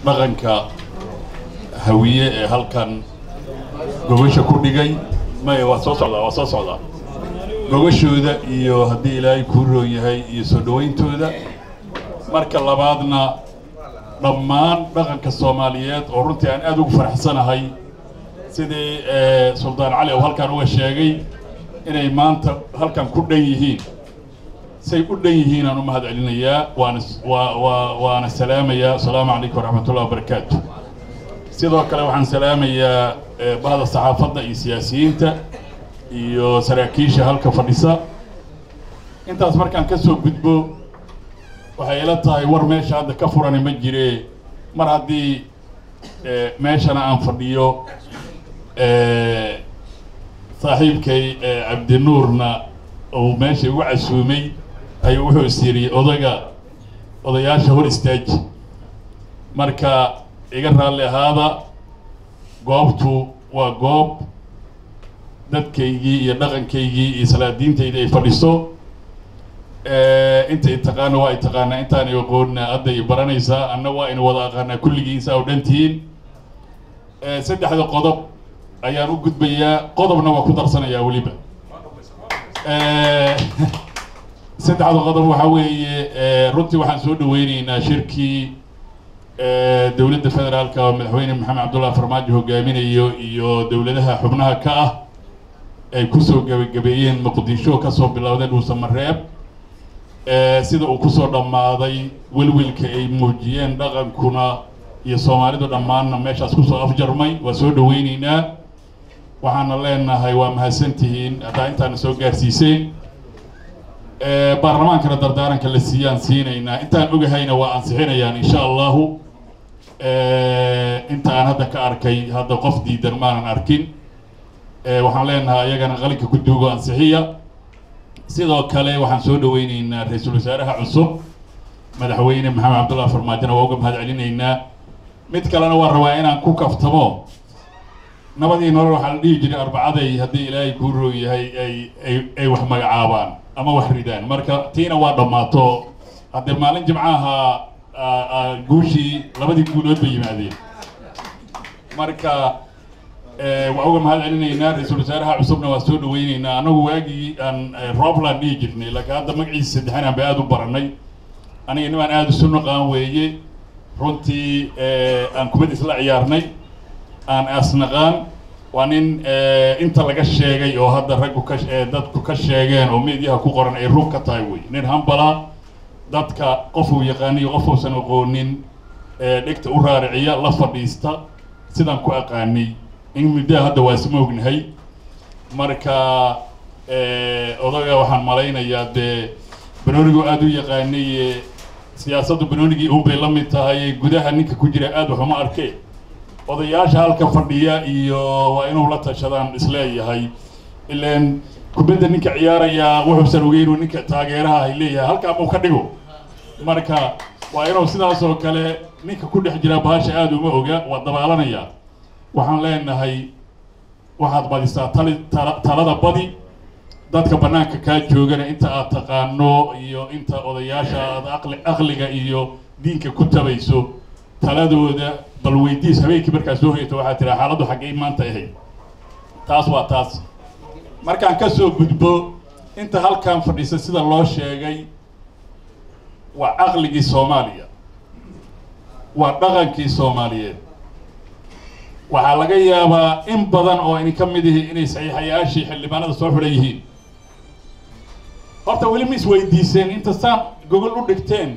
dhaqanka hawiye ee halkan gogosha ku dhigay maya waa soo socdaa waa soo socdaa gogashooda iyo haddii ilaahay kuu roon yahay iyo soo dhawayntooda marka labaadna dhammaan dhaqanka soomaaliyeed oo runtii aan aad ugu faraxsanahay sidii suldaan cali oo halkan uga sheegay inay maanta halkan ku dhan yihiin say u dhan yihiin aan u mahad celinayaa waana waa waa waana salaamayaa asalaamu calaykum waraxmatullahi wabarakaatu sidoo kale waxaan salaamayaa bahda saxaafadda iyo siyaasiyiinta iyo saraakiisha halka fadhisa intaas markaan ka soo gudbo waxay ila tahay war meesha hadda ka furani ma jire mar haddii meeshana aan fadhiyo saaxiibkay cabdinuurna uu meesha igu casuumay ayuu wuxuu is yidhi odaga odayaasha hor istaaji marka iga raalli ahaada goobtu waa goob dadkaygii iyo dhaqankaygii iyo salaadiintayda ay fadhiso inta i taqaana waa i taqaanaa intaan i aqoonna hadda i baranaysaa anna waa ina wada aqaanaa kulligiisa oo dhan tihiin saddexda qodob ayaan u gudbayaa qodobna waa ku darsanayaa weliba saddexda qodob waxaa weeye runtii waxaan soo dhaweyneynaa shirkii dowladda federaalka oo madaxweyne maxamed cabdullahi farmaajo hogaaminayo iyo dowladaha xubnaha ka ah ay kusoo gabagabeeyeen muqdisho kasoo bilowdeen dhuusamareeb sida uu kusoo dhammaaday welwelka ay muujiyeen dhaqankuna iyo soomaalidu dhammaanna meeshaas kusoo afjarmay waa soo dhaweyneynaa waxaana leenahay waa mahadsantihiin haddaa intaana soo gaarsiiseen baarlamaankana dardaaranka la siiyaan siinaynaa intaan ogahayna waa ansixinayaan insha allahu inta aan hadda ka arkay hadda qof diidan maanan arkin waxaan leenahay ayagana qalinka ku duugo ansixiya sidoo kale waxaan soo dhaweyneynaa ra-iisul wasaaraha cusub madaxweyne maxamed cabdullahi farmaajona waa uga mahad celinaynaa mid kalena waa rabaa inaan ku kaftamo nabadii nolol waxaa la dhihi jiray arbacaday haddii ilaahay kuu roog yahay ay ay ay wax magacaabaan ama wax ridaan marka tiina waa dhammaato haddee maalin jimcaha guushii labadii guulood bay yimaadeen marka waa uga mahad celinaynaa ra-iisul wasaaraha cusubna waa soo dhaweyneynaa anagu waagii aan roobland dhihi jirnay laakiin hadda magaciisa saddexan aan ba aada u baranay aniga nimaan aada isu naqaan weeye runtii aan kubad isla ciyaarnay aan asnaqaan waa nin inta laga sheegay oo hadda raggu ka dadku ka sheegeen oo meediyaha ku qoran ay rug ka tahay wey nin hambala dadka qofuu yaqaaniyo qofuusan aqoonin dhegta u raariciya la fadhiista sidaan ku aqaanay in muddaha hadda waa isma ognahay marka odaga waxaan malaynayaa dee banoonigu aada u yaqaanay siyaasaddu banoonigii un bay la mid tahay gudaha ninka ku jira aada waxuma arkee odayaasha halka fadhiya iyo waa inuu la tashadaan isleeyahay ilaan kubadda ninka ciyaarayaa wuxuusan ogeynu ninka taageeraha ay leeyahay halkaa muu ka dhigo marka waa inuu sidaas oo kale ninka ku dhex jira bahasha aada uma oga waa dabaalanayaa waxaan leenahay waxaad badisaa tali tala talada badi dadka bannaanka kaa joogana inta aad taqaano iyo inta odayaasha aad aqli aqliga iyo diinka ku tabayso taladooda bal weydiis habeenkii markaa soo hoyata waxaa tiraa xaaladdu xaggay maanta ahayd taas waa taas markaan ka soo gudbo inta halkan fadhiisa sida loo sheegay waa caqligii soomaaliya waa dhaqankii soomaaliyeed waxaa laga yaabaa in badan oo ini ka mid ihi inay saxiixayaashii xildhibaanada soo xidhan yihiin horta weli ma isweydiiseen inta saan gogol u dhigteen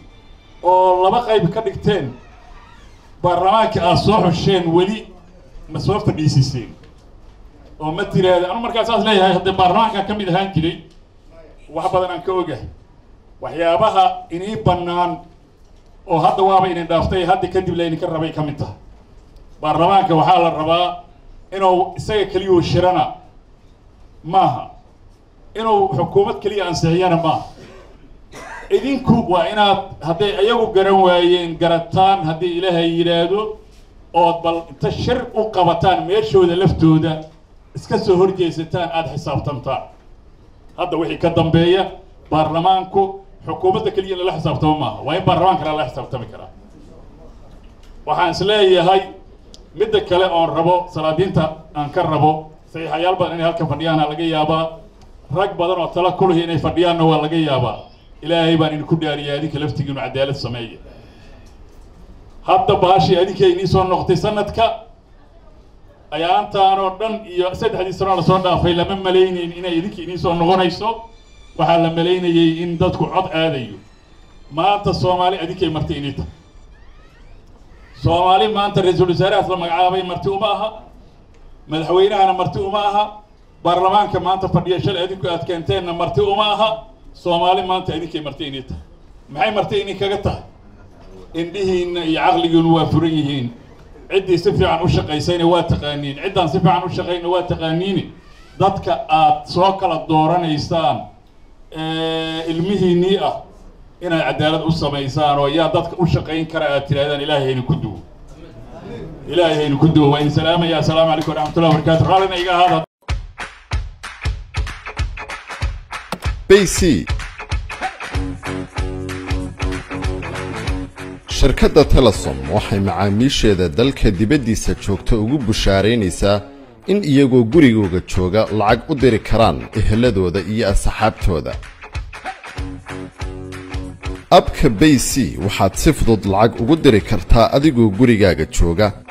oo laba qayb ka dhigteen baarlamaanka aad soo xusheen weli ma soo fadhiisiseen oo ma tiraahda anu markaa saas leeyahay haddee baarlamaankaa ka mid ahaan jiray wax badan aan ka ogahay waxyaabaha inii bannaan oo hadda waaba idin dhaaftay hadda kadib la idinka rabay ka mid tahay baarlamaanka waxaa la rabaa inuu isaga keliyuu shirana maaha inuu xukuumad keliya ansixiyana maaha idinku waa inaad hadday iyagu garan waayeen garataan haddii ilaahay yidhaahdo ood bal inta shir u qabataan meeshooda laftooda iska soo horjeesataan aada xisaabtantaan hadda wixii ka dambeeya baarlamaanku xukuumadda keliya lala xisaabtamo maaha waa in baarlamaanka lala xisaabtami karaa waxaan is leeyahay midda kale oon rabo salaadiinta aan ka rabo saxiixayaal badan inay halka fadhiyaana laga yaabaa rag badan oo tala kulahi inay fadhiyaanna waa laga yaabaa ilaahay baan idinku dhaariyay adinka laftigiinu cadaalad sameeya hadda baashii adinkay inii soo noqotay sanadka ayaantaan oo dhan iyo saddexdii sanoo lasoo dhaafay lama malaynayn inay idinka inii soo noqonayso waxaa la malaynayay in dadku cod aadayo maanta soomaali adinkay marti inii tahay soomaali maanta ra-iisul wasaarahaas la magacaabay marti uma aha madaxweynahana marti uma aha baarlamaanka maanta fadhiya shalay adinku aad keenteenna marti uma aha soomaali maanta idinkay marti inii tahay maxay marti inii kaga tahay indhihiinna iyo caqligiinu waa furan yihiin ciddii si fiican u shaqaysayna waa taqaaniin ciddaan si fiican u shaqayna waa taqaaniini dadka aad soo kala dooranaysaan ilmihiinnii ah inaad cadaalad u samaysaan oo yaa dadka u shaqayn kara aad tirahdaan ilaahay haynu ku duwo ilaahay haynu ku duwo waa idin salaamaya assalaamu calaykum waraxmatullahi wabarakatu raallina iga ahaada bc shirkadda telesom waxay macaamiisheeda dalka dibaddiisa joogta ugu bushaaraynaysaa in iyagoo gurigooga jooga lacag u diri karaan eheladooda iyo asxaabtooda abka bay c waxaad si fudud lacag ugu diri kartaa adigoo gurigaaga jooga